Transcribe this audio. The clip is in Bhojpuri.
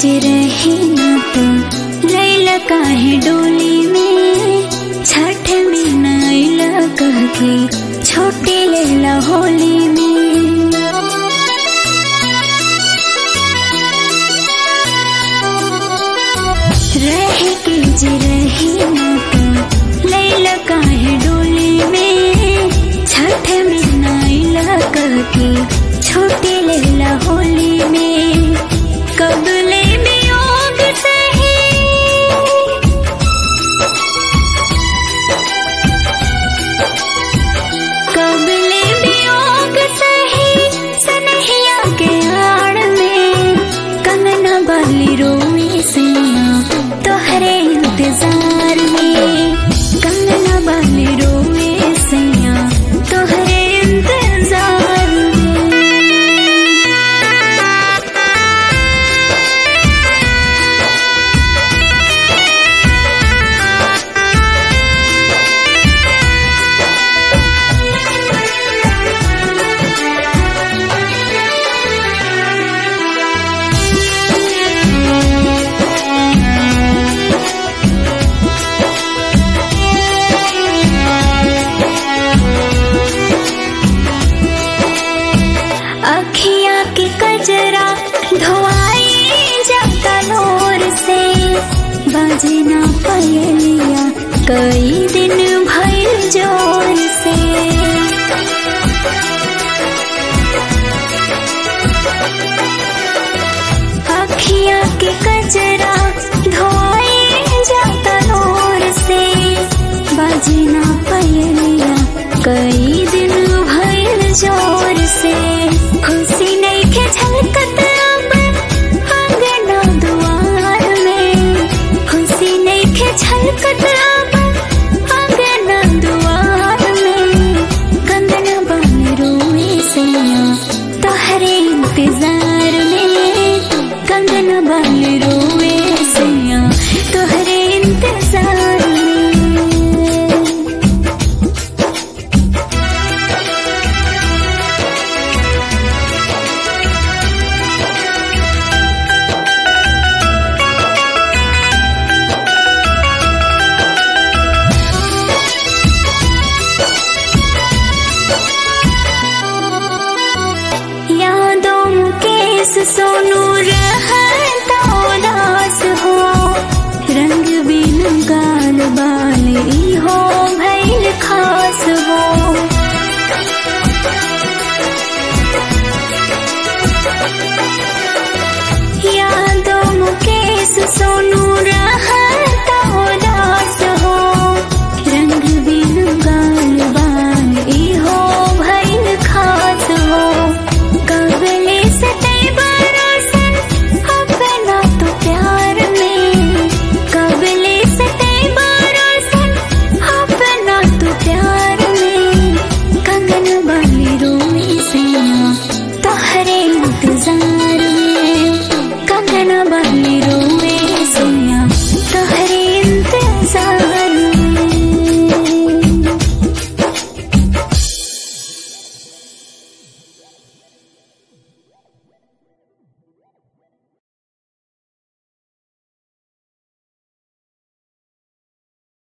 जे रहे ना तो लैला काहे डोली में छठ में नैला कह के छोटे लैला होली में रह के जे रहे ना तो लैला काहे डोली में छठ में नैला कह के छोटे लैला होली में कबले वियोग सही कबले वियोग सही सनहिया के आड़ में कंगना बाली रोई सैया तोहरे इंतजार में कंगना बाली रोई सैया तोहरे इंतजार में अखिया के कजरा धोआई जाता नोर से बाजे ना पयलिया कई दिन भइल जोर से अखिया के कजरा धोआई जाता नोर से बाजे ना पयलिया कई दिन भइल जोर से खुशी नहीं के झलकत अब आंगना दुआर में खुशी नहीं के झलकत अब आंगना दुआर में कंगना बन रोए सैया तोहरे इंतजार में कंगना बन रोए सैया तोहरे इंतजार में यादों मुकेश सोनू रहता उदास हो रंग बिन गाल बाल ई हो